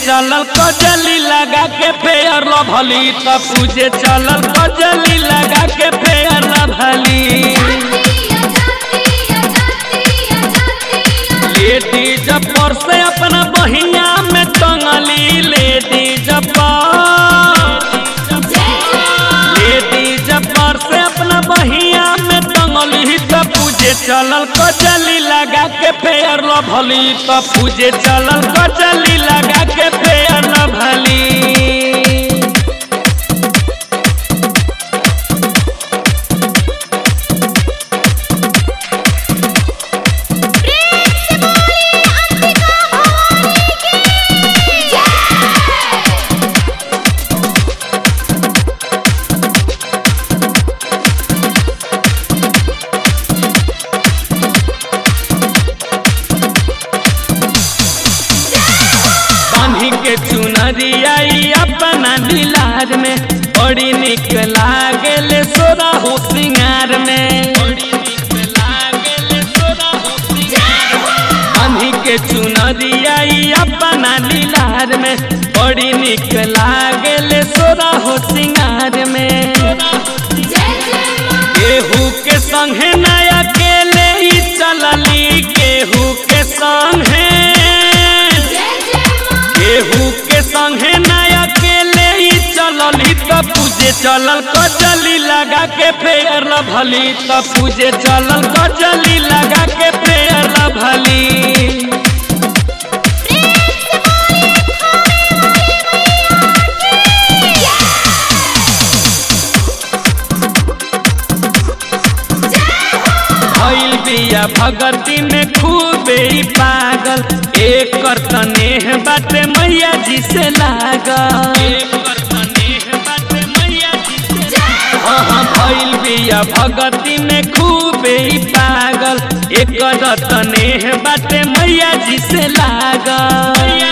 चलल कजली लगा के फेयर लभली त पूजे चलल कजली लगा के फेयर लभली लेडीज पर से अपना बहिया में टंगली लेडीज पर लेडीज पर से अपना बहिया में टंगली त पूजे चलल कजली लगा के फेयर लभली त पूजे चलल कजली लगा के फेयर लभली बांधी के चुनरिया अपना दिलार में बड़ी निक लागेले सोरा हो सिंगार में बांधी के चुनरिया अपना दिलार में बड़ी निक लागेले सोरा हो सिंगार में केहू के संगे नया अकेले ही चलली केहू के संगे केहू के संगे नया अकेले ही चलली त पूजे चलल कजली लगा के फेयर लभली त पूजे चलल कजली लगा के फेयर लभली भइल बिया भगती में खूबे ही पागल एक तनेह बाटे मैया जी से लागल हाँ हाँ भइल बिया भगती में खूबे ही पागल एक तनेह बाटे मैया जी से लागल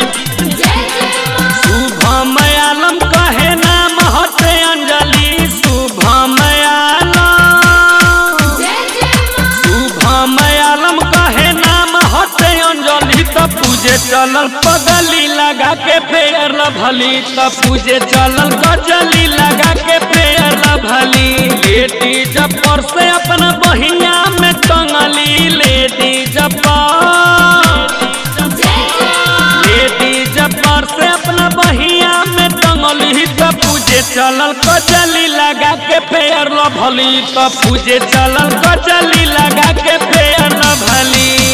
शुभम आलम कहे नाम हटे अंजलि शुभम आलम शुभम आलम कहे नाम हटे अंजलि त पूजे चलल पगली लगा के फेयर लभली त पूजे चलल गजली लगा के फेयर लभली लेडीज पर से अपना बहिया में टंगली लेडीज पर लेडीज पर से अपना बहिया में टंगली त पूजे चलल कजली लगा के फेयर लभली त पूजे चलल कजली लगा के फेयर लभली